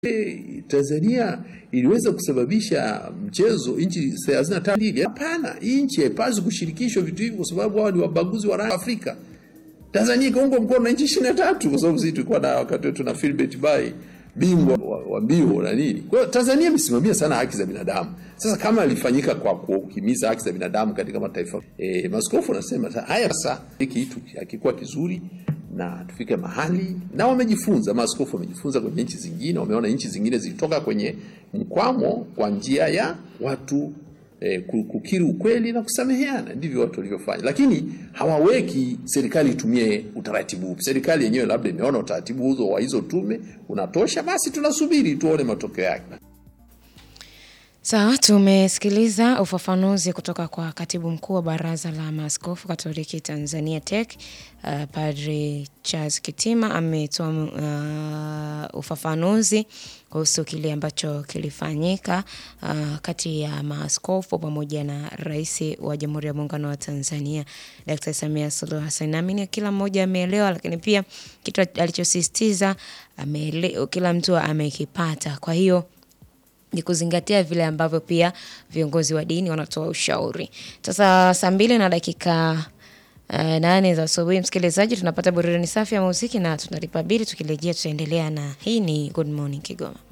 Tanzania iliweza kusababisha mchezo nchi thelathini na tano. Hapana, hii nchi haipaswi kushirikishwa vitu hivi kwa sababu hao ni wabaguzi wa rangi Afrika. Tanzania ikaungwa mkono na nchi ishirini na tatu kwa sababu sisi tulikuwa na wakati wetu na Philbert Bayi bingwa wa, wa mbio na nini. Kwa hiyo Tanzania imesimamia sana haki za binadamu. Sasa kama ilifanyika kwa kuhimiza haki za binadamu katika mataifa e, maskofu wanasema haya sasa, hiki kitu hakikuwa kizuri na tufike mahali, na wamejifunza, maaskofu wamejifunza kwenye nchi zingine, wameona nchi zingine zilitoka kwenye mkwamo kwa njia ya watu eh, kukiri ukweli na kusameheana. Ndivyo watu walivyofanya, lakini hawaweki serikali itumie utaratibu upi. Serikali yenyewe labda imeona utaratibu huzo wa hizo tume unatosha, basi tunasubiri tuone matokeo yake. Sawa, tumesikiliza ufafanuzi kutoka kwa katibu mkuu wa Baraza la Maaskofu Katoliki Tanzania TEC, uh, Padri Charles Kitima ametoa uh, ufafanuzi kuhusu kile ambacho kilifanyika uh, kati ya maaskofu pamoja na Rais wa Jamhuri ya Muungano wa Tanzania Dr. Samia Suluhu Hassan. Naamini kila mmoja ameelewa, lakini pia kitu alichosisitiza kila mtu amekipata. Kwa hiyo ni kuzingatia vile ambavyo pia viongozi wa dini wanatoa ushauri. Sasa saa mbili na dakika uh, nane za asubuhi, msikilizaji, tunapata burudani safi ya muziki na tunalipa bili. Tukirejea tutaendelea na hii ni Good Morning Kigoma.